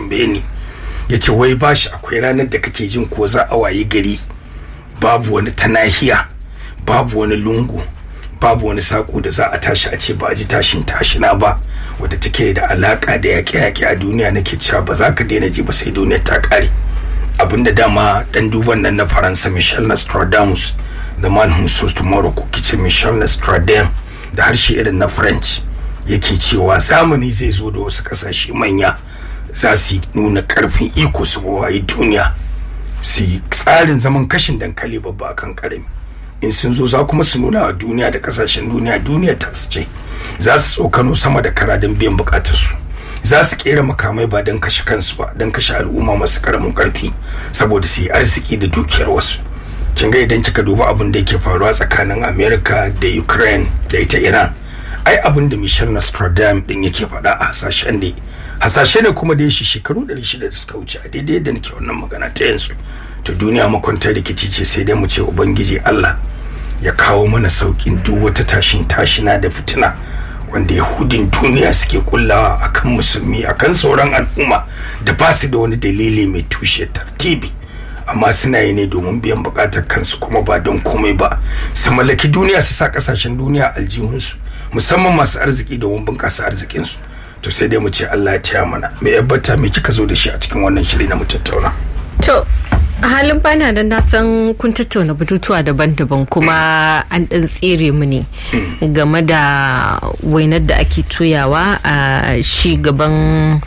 tambaye ni ya ce wai bashi akwai ranar da kake jin ko za a wayi gari babu wani ta nahiya babu wani lungu babu wani sako da za a tashi a ce ba a ji tashin tashina ba wadda take da alaka da yaƙe-yaƙe a duniya nake cewa ba za ka daina ji ba sai duniyar ta ƙare abinda dama dan duban nan na faransa michel nostradamus the man who saws tomorrow ko kice michel nostradamus da harshe irin na french yake cewa zamani zai zo da wasu kasashe manya za su nuna karfin iko su wayi duniya su yi tsarin zaman kashin dankali babba akan karami in sun zo za kuma su nuna a duniya da kasashen duniya duniya ta su ce za su tsokano sama da kara don biyan bukatarsu za su kera makamai ba don kashe kansu ba don kashe al'umma masu karamin karfi saboda su yi arziki da dukiyar wasu kin ga idan kika duba abin da yake faruwa tsakanin america da ukraine da ita iran ai abin da michel nostradamus din yake faɗa a hasashen ne hasashe ne kuma da ya shi shekaru 600 da suka wuce a daidai yadda nake wannan magana ta yanzu to duniya makwantar rikici ce sai dai mu ce ubangiji allah ya kawo mana saukin duk wata tashin tashina da fitina wanda yahudin duniya suke kullawa akan musulmi akan sauran al'umma da ba su da wani dalili mai tushe tartibi amma suna yi ne domin biyan bukatar kansu kuma ba don komai ba su mallaki duniya su sa kasashen duniya aljihunsu musamman masu arziki domin bunƙasa arzikinsu to sai dai mu ce Allah ya taya mana me yabbata me kika zo da shi a cikin wannan shiri na mu tattauna to a halin bana da na san kun tattauna batutuwa daban-daban kuma an ɗan tsere mu ne game da wainar da ake toyawa a shi gaban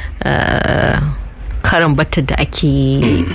karan batta da ake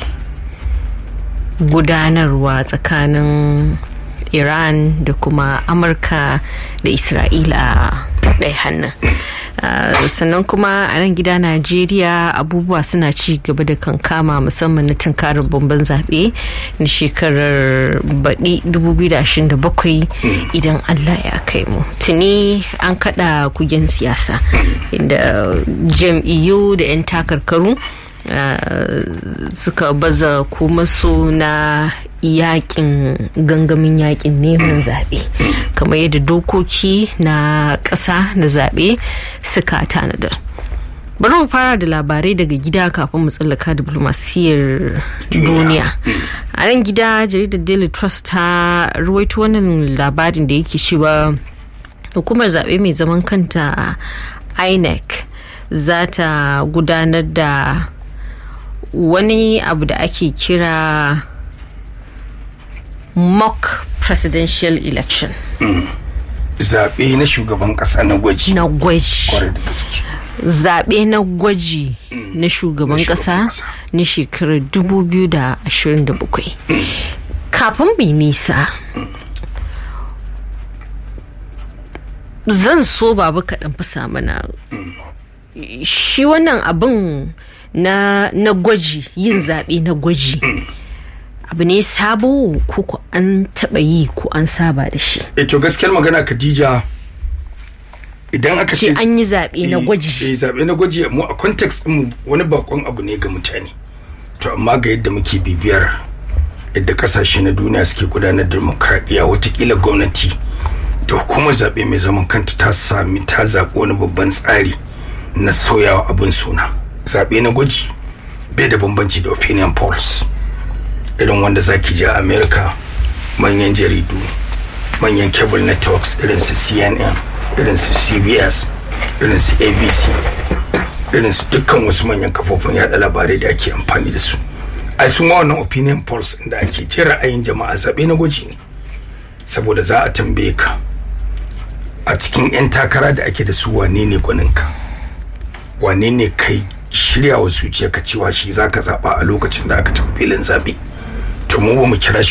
gudanarwa tsakanin iran da kuma amurka da isra'ila ɗaya hannun Uh, sannan kuma a nan gida najeriya abubuwa suna ci gaba da kankama musamman na tunkarar bamban zaɓe na shekarar baɗi 2027 idan allah ya kai mu tuni an kaɗa kugen siyasa inda jam'iyyu da 'yan takarkaru Uh, suka baza kuma su na yakin gangamin yakin neman zaɓe kamar yadda dokoki na ƙasa na zaɓe suka tanadar bari mu fara da labarai daga gida kafin mu tsallaka diplomasiyar duniya a nan gida jaridar daily trust ta ruwaito wannan labarin da yake cewa hukumar zaɓe mai zaman kanta inec za ta gudanar da wani abu da ake kira mock presidential election mm. zaɓe na shugaban ƙasa na gwaji na gwaji zaɓe na gwaji mm. na shugaban ƙasa na shekarar 2027 mm. kafin mai nisa zan so babu kaɗan fi mana shi wannan abin na, na gwaji yin zaɓe na gwaji abu ne sabo ko an taɓa yi ko an saba da shi e to gaskiyar magana khadija idan aka ce an yi zaɓe na gwaji eh zaɓe na gwaji mu a context mu wani bakon abu ne ga mutane to amma ga yadda muke bibiyar yadda kasashe na duniya suke gudanar da demokradiyya watakila gwamnati da hukumar zaɓe mai zaman kanta ta sami ta zaɓi wani babban tsari na soyawa abin suna zaɓe na gwaji bai da bambanci da opinion polls irin wanda zaki ji a america manyan jaridu manyan cable networks irin su cnn irin su cbs irin su abc irin su dukkan wasu manyan kafofin yada labarai da ake amfani da su a su ma wannan opinion polls da ake ce ra'ayin jama'a zaɓe na gwaji ne saboda za a tambaye ka a cikin 'yan takara da ake da su wane ne gwaninka wane ne kai shirya wa zuciyarka cewa shi za ka zaɓa a lokacin da aka tafi filin zaɓe to mu ba mu kira shi